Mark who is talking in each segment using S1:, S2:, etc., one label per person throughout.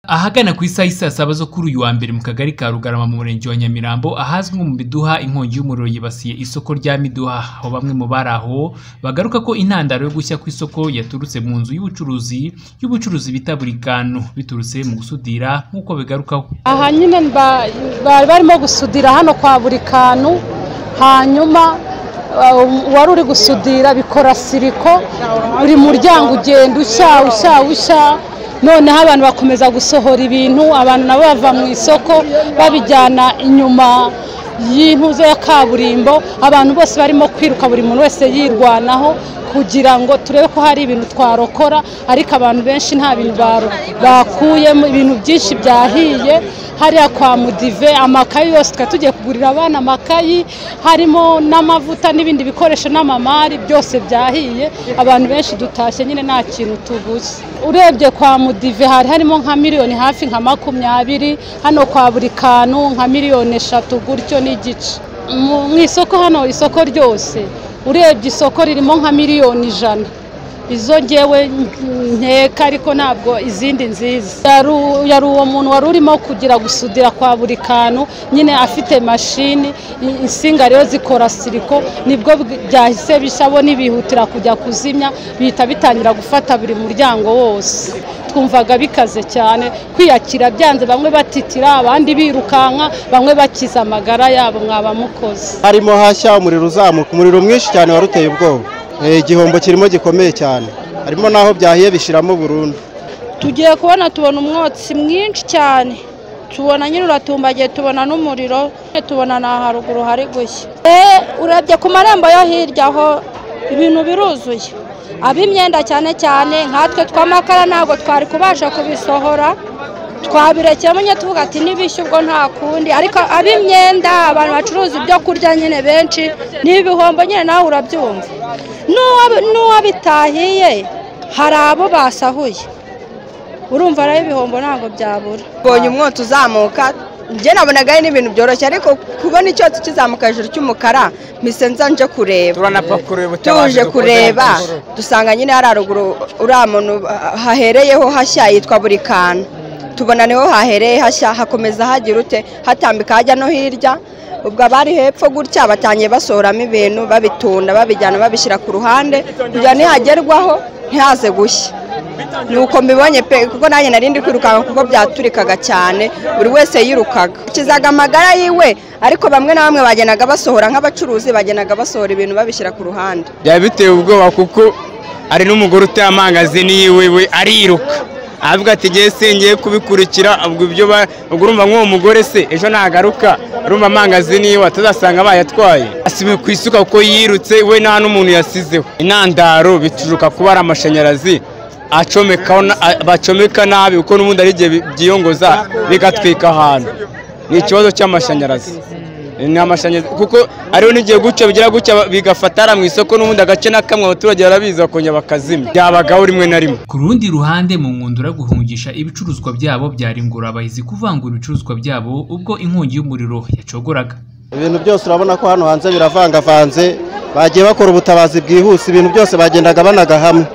S1: Ahagana ku isaha y'i saa saba zo kuri uyu wa mbere mu kagari ka Rugarama mu murenge wa Nyamirambo ahazwi nko mu Biduha inkongi y'umuriro yibasiye isoko rya Miduha aho bamwe mu bari aho bagaruka ko intandaro yo gushya kw'isoko yaturutse mu nzu y'ubucuruzi y'ubucuruzi bita Burikano biturutse mu gusudira nk'uko bigarukaho.
S2: aha nyine ba- bari barimo gusudira hano kwa buri kantu hanyuma uh, uwari uri gusudira bikora siriko buri muryango ugenda ushya ushya ushya noneho abantu bakomeza gusohora ibintu abantu nabo bava mu isoko babijyana inyuma y'impuzo ya kaburimbo abantu bose barimo kwiruka buri muntu wese yirwanaho kugira ngo turebe ko hari ibintu twarokora ariko abantu benshi nta bintu baro- bakuyemo ibintu byinshi byahiye hariya kwa mudive amakayi yose twari tugiye kugurira abana amakayi harimo n'amavuta n'ibindi bikoresho n'amamari byose byahiye abantu benshi dutashye nyine nta kintu tuguze urebye kwa mudive hari harimo nka miliyoni hafi nka makumyabiri hano kwa buri kantu nka miliyoni eshatu gutyo n'igice mu mu isoko hano isoko ryose urebye isoko ririmo nka miliyoni ijana izo ngewe nkeka ariko ntabwo izindi nziza yari u- yari uwo muntu wari urimo kugira gusudira kwa buri kantu nyine afite mashini i- insinga rero zikora siriko nibwo bwi- byahise bishabo nibihutira kujya kuzimya bihita bitangira gufata buri muryango wose twumvaga bikaze cyane kwiyakira byanze bamwe batitira abandi birukanka bamwe bakiza amagara yabo mwaba mukoze
S3: harimo hashya umuriro uzamuka umuriro mwinshi cyane waruteye ubwoba Eh, igihombo kirimo gikomeye cyane harimo n'aho byahiye bishiramo burundu
S4: tugiye kubona tubona umwotsi mwinshi cyane tubona nyine uratumbagiye tubona n'umuriro tubona na haruguru hari gushya Eh, urebye ku marembo yo hirya aho ibintu biruzuye ab'imyenda cyane cyane nkatwe tw'amakara ntabwo twari kubasha kubisohora twabirekeyemo nyine tuvuga ati n'ibishyu ubwo nta kundi ariko ab'imyenda abantu bacuruza ibyo kurya nyine benshi ni ibihombo nyine nawe urabyumva N'uwa- n'uwabitahiye hari abo basahuye urumva rero ibihombo ntabwo byabura
S5: mbonye umwotsi uzamuka njye nabonaga ari n'ibintu byoroshye ariko kubona icyotsi kizamuka hejuru cy'umukara mpise nza nje kureba
S6: turanapakura ubutabazi
S5: tuje
S6: dukoze
S5: kureba
S6: ku ngororano.
S5: dusanga nyine hari haruguru uriya muntu hahereyeho hashya yitwa buri kantu tubona niho hahereye hashya hakomeza hagira ute hatambika hajya no hirya ubwo abari hepfo gutya batangiye basohoramo ibintu babitunda babijyana babishyira ku ruhande kugira ngo nihagerwaho ntihaze gushya nuko mbibonye pe kuko nanjye nari ndi kwirukanka kuko byaturikaga cyane buri wese yirukaga akizaga amagara yiwe ariko bamwe na bamwe bagendaga basohora nk'abacuruzi bagendaga basohora ibintu babishyira ku ruhande
S6: byaba biteye ubwoba kuko hari n'umugore uteye amangazini yiwe we ariruka avuga ati ngewe se ngiye kubikurikira ubwo ibyo ba- ubwo urumva nk'uwo mugore se ejo nagaruka urumva amangazini yiwe atazasanga bayatwaye asibe ku isuka kuko yirutse we nta n'umuntu yasizeho intandaro bituruka kuba ari amashanyarazi acomekaho na- a- bacomeka nabi kuko n'ubundi ari igihe bi- byiyongoza bigatwika ahantu ni ikibazo cy'amashanyarazi ni amashanyarazi kuko hariho n'igihe gutya bigira gutya bigafata hariya mu isoko n'ubundi agace n'akamwe abaturage barabizi bakongera bakazimya byabagaho rimwe na rimwe
S1: Ku rundi ruhande mu nkundura guhungisha ibicuruzwa byabo byari ingurabahizi kuvangura ibicuruzwa byabo ubwo inkongi y'umuriro yacogoraga.
S3: ibintu byose urabona ko hano hanze biravangavanze bagiye bakora ubutabazi bwihuse ibintu byose bagendaga banaga hamwe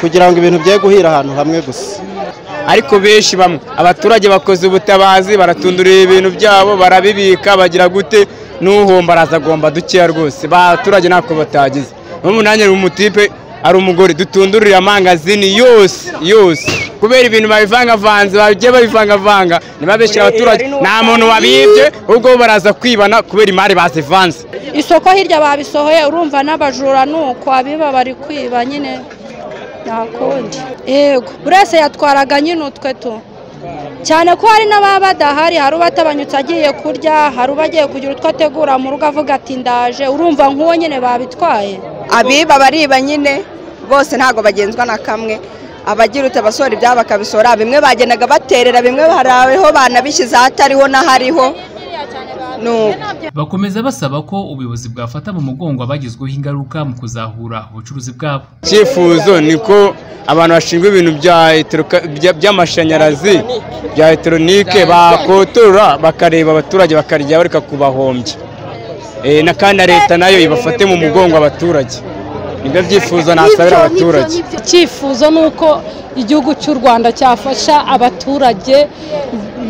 S3: kugira ngo ibintu bye guhira ahantu hamwe gusa
S6: ariko benshi bamwe abaturage bakoze ubutabazi baratundurira ibintu byabo barabibika bagira gute n'uhomba araza agomba dukeya rwose abaturage ntako batagize n'ubu nanjye ni umutipe ari umugore dutundurire amangazini yose yose kubera ibintu babivangavanze bagiye babivangavanga ntibabeshyira abaturage nta muntu wabibye ubwo bo baraza kwibana kubera imari bazivanze
S4: isoko hirya babisohoye urumva n'abajura ni uko abiba bari kwiba nyine nta kundi yego buri wese yatwaraga nyine utwe tu cyane ko hari n'ababa badahari hari ubatabanyutse agiye kurya hari ubagiye kugira utwo ategura mu rugo avuga ati ndaje urumva nk'uwo nyine babitwaye
S5: abiba bariba nyine bose ntabwo bagenzwa na kamwe abagira ute abasohora ibyabo bakabisohora bimwe bagendaga baterera bimwe hariho banabishyize ahatariho n'ahariho nuko
S1: Bakomeza basaba ko ubuyobozi bwafata mu mugongo abagizweho ingaruka mu kuzahura ubucuruzi bwabo.
S6: icyifuzo ni ko abantu bashinzwe ibintu bya electro- bya- by'amashanyarazi bya elegitoronike bakotorora bakareba abaturage bakarya bareka kubahombya Eh, na kandi na leta nayo ibafate mu mugongo abaturage nibyo byifuzo nasabira abaturage
S2: icyifuzo ni uko igihugu cy'u rwanda cyafasha abaturage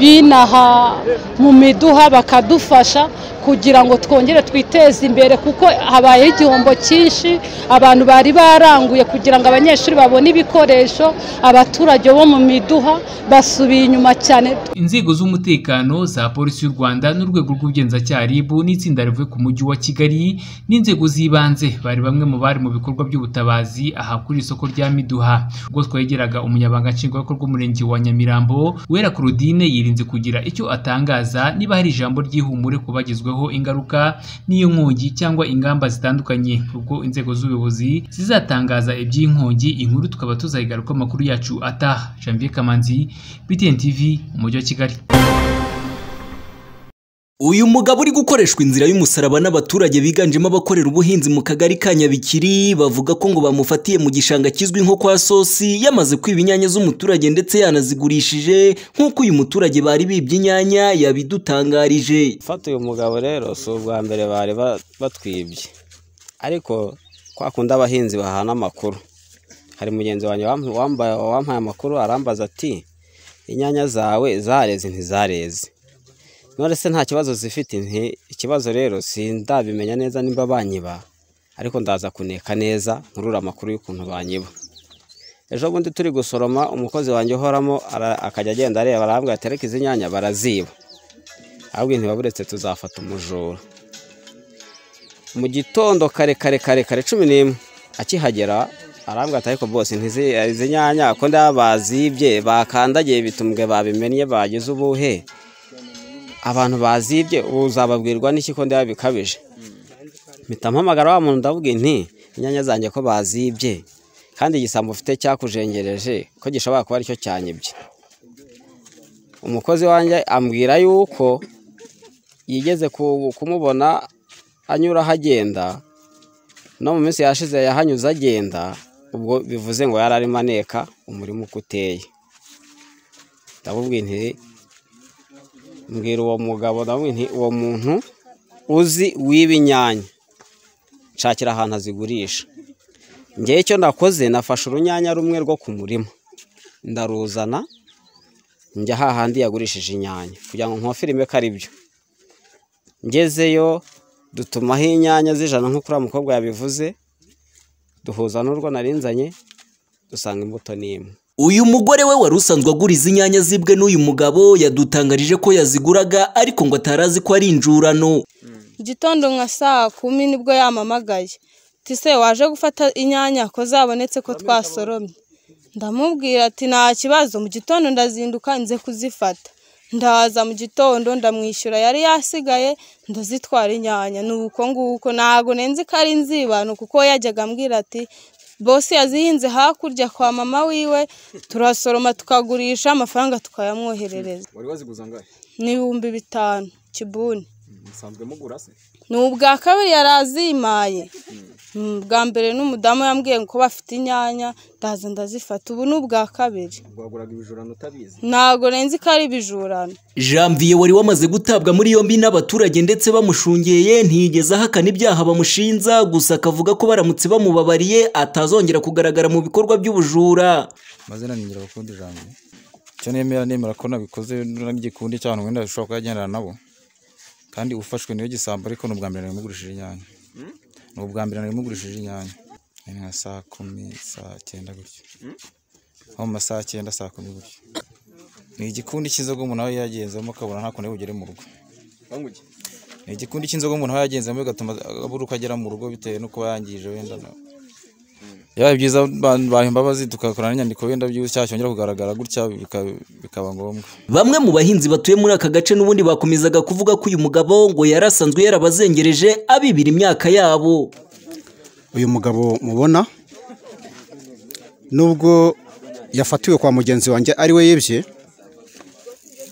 S2: binaha mu miduha bakadufasha kugira ngo twongere twiteze imbere kuko habayeho igihombo cyinshi abantu bari baranguye kugira ngo abanyeshuri babone ibikoresho abaturage bo mu miduha basubiye inyuma cyane
S1: inzego z'umutekano za polisi y'u rwanda n'urwego rw'ubugenzacyaha rib n'itsinda rivuye ku mujyi wa kigali n'inzego z'ibanze bari bamwe mu bari mu bikorwa by'ubutabazi aha kuri isoko rya miduha ubwo twegeraga umunyabanga nshingwabikorwa w'umurenge wa nyamirambo wera claudine yirinze kugira icyo atangaza niba hari ijambo ry'ihumure ku bagezweho ingaruka n'iyo nkongi cyangwa ingamba zitandukanye ubwo inzego z'ubuyobozi zizatangaza iby'iyi nkongi inkuru tukaba tuzayigaruka amakuru yacu ataha janvier kamanzi btn tv umujyi wa kigali
S7: uyu mugabo uri gukoreshwa inzira y'umusaraba n'abaturage biganjemo abakorera ubuhinzi mu kagari ka nyabikiri bavuga ko ngo bamufatiye mu gishanga kizwi nko kwa sosi yamaze kwiba inyanya z'umuturage ndetse yanazigurishije nk'uko uyu muturage bari bibye inyanya yabidutangarije
S8: gufata uyu mugabo rero si ubwa mbere bari ba- batwibye ariko kwa kundi abahinzi bahana amakuru hari mugenzi wanjye wamp- wambaye wampaye amakuru arambaza ati inyanya zawe zareze ntizareze none se nta kibazo zifite nti ikibazo rero sindabimenya neza nimba banyiba ariko ndaza kuneka neza nkurura amakuru y'ukuntu banyiba ejo bundi turi gusoroma umukozi wanjye uhoramo ara- akajya agenda areba arambwira ati ariko izi nyanya baraziba ahubwo ntibaburetse tuzafata umujura mu gitondo kare kare kare kare cumi n'imwe akihagera arambwira ati ariko bose ntizi- izi nyanya ko ndaba bazibye bakandagiye ibitumbwe babimennye bagize ubuhe abantu bazibye ubu uzababwirwa n'iki ko ndaba bikabije mpita mpamagara wa muntu ndavuga nti inyanya zanjye ko bazibye kandi igisambo ufite cyakujengereje ko gishobora kuba aricyo cyanyibye umukozi wanjye ambwira yuko yigeze ku- kumubona anyura ahagenda no mu minsi yashize yahanyuze agenda ubwo bivuze ngo yari arimo aneka umurima uko uteye ndamubwira nti mbwira uwo mugabo ndamubwira nti uwo muntu uzi wiba inyanya nshakira ahantu azigurisha ngewe icyo nakoze nafashe urunyanya rumwe rwo ku murima ndaruzana njya hahandi yagurishije inyanya kugira ngo nkofere imwe ko ari byo ngezeyo dutumaho inyanya z'ijana nk'uko uriya mukobwa yabivuze duhuza n'urwo narinzanye dusanga imbuto ni imwe
S7: uyu mugore we wari usanzwe agura izi nyanya zibwe n'uyu mugabo yadutangarije ko yaziguraga ariko ngo atari azi ko ari injurano
S4: igitondo nka saa kumi nibwo yamamagaye ati se waje gufata inyanya ko zabonetse ko twasoromye ndamubwira ati nta kibazo mu gitondo ndazinduka nze kuzifata ndaza mu gitondo ndamwishyura yari yasigaye ndazitwara inyanya ni uko nguko ntabwo nenze ko ari inzibano kuko yajyaga ambwira ati bose yazihinze hakurya kwa mama wiwe turasoroma tukagurisha amafaranga tukayamwoherereza
S6: wari waziguza angahe
S4: ni ibihumbi bitanu kibuni
S6: musanzwe mugura se
S4: ni ubwa kabiri yari azimaye ubwa mbere n'umudamu yambwiye ko bafite inyanya ndaza ndazifata ubu ni ubwa kabiri
S6: waguraga ibijurano utabizi
S4: ntabwo renze ko ari ibijurano
S7: janvier wari wamaze gutabwa muri yombi n'abaturage ndetse bamushungeye ntiyigeze ahakana ibyaha bamushinja gusa akavuga ko baramutse bamubabariye atazongera kugaragara mu bikorwa by'ubujura
S9: mazina ni nyirakunda ijambo icyo nemera nemera ko nabikoze n'igikundi cy'abantu wenda bishobora kuba yagendana nabo kandi ufashwe niyo gisambo ariko ni ubwa mbere nari mugurishije inyanya ni ubwa mbere nari mugurishije inyanya ni nka saa kumi saa cyenda gutyo nko mu masaha cyenda saa kumi gutyo ni igikundi cy'inzoga umuntu aba yagenzemo akabona nta kuntu bugere mu rugo ni igikundi cy'inzoga umuntu aba yagenzemo bigatuma abura uko agera mu rugo bitewe n'uko yangije wenda na yaba byiza baha imbabazi tugakorana n'inyandiko wenda by'ubu cyongera kugaragara gutya bika- bikaba ngombwa
S7: bamwe mu bahinzi batuye muri aka gace n'ubundi bakomezaga kuvuga ko uyu mugabo ngo yari asanzwe yarabazengereje abibira imyaka yabo
S10: uyu mugabo mubona nubwo yafatiwe kwa mugenzi wanjye ari we yibye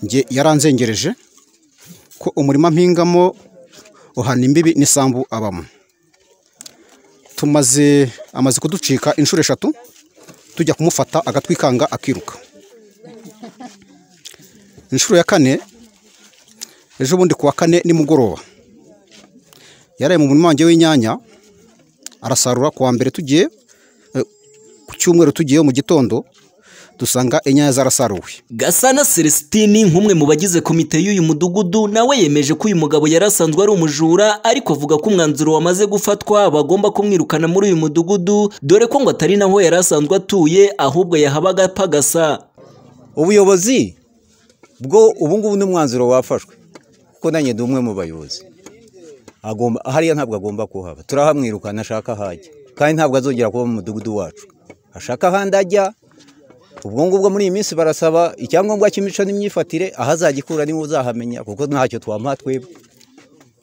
S10: njye yaranzengereje ko umurima mpingamo uhana imbibi n'isambu abamo tumaze amaze kuducika inshuro eshatu tujya kumufata agatwikanga akiruka inshuro ya kane ejo bundi ku wa kane nimugoroba yaraye mu murima wanjye w'inyanya arasarura ku wa mbere tugiye eh, ku cyumweru tugiyeyo mu gitondo dusanga inyanya zarasaruwe
S7: gasana celestini nk'umwe mu bagize komite y'uyu mudugudu nawe yemeje ko uyu mugabo yari asanzwe ari umujura ariko avuga ko umwanzuro wamaze gufatwa bagomba kumwirukana muri uyu mudugudu dore ko ngo atari naho yari asanzwe atuye ahubwo yahabaga apagasa
S8: ubuyobozi bwo ubungubu n'umwanzuro wafashwe kuko nanjye ndi umwe mu bayobozi agomba hariya ntabwo agomba kuhaba turahamwirukana ashaka ahajya kandi ntabwo azongera kuba mu mudugudu wacu ashaka ahandi ajya ubwo ngubwo muri iyi minsi barasaba icyangombwa cy'imico n'imyifatire aho azagikura niba uzahamenya kuko ntacyo twamuha twebwe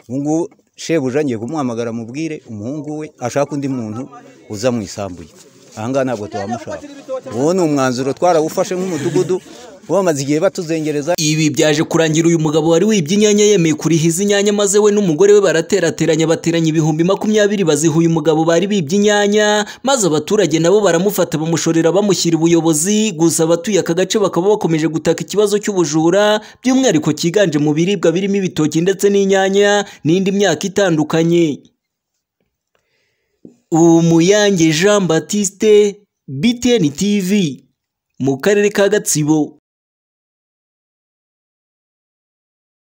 S8: ubu ngubu shebuja ngiye kumuhamagara mubwire umuhungu we ashaka undi muntu uza mu isambu ye ahangaha ntabwo tuhamushaka uwo ni umwanzuro twarawufashe nk'umudugudu bamaze igihe batuzengereza
S7: ibi byaje kurangira uyu mugabo wari wibye inyanya yemeye kurihiza inyanya maze we n'umugore we baraterateranya bateranya ibihumbi makumyabiri baziha uyu mugabo bari bibye inyanya maze abaturage nabo baramufata bamushorera bamushyira ubuyobozi gusa abatuye aka gace bakaba bakomeje gutaka ikibazo cy'ubujura by'umwihariko cyiganje mu biribwa birimo ibitoki ndetse n'inyanya n'indi myaka itandukanye umuyange jean batiste btn tv mu karere ka gatsibo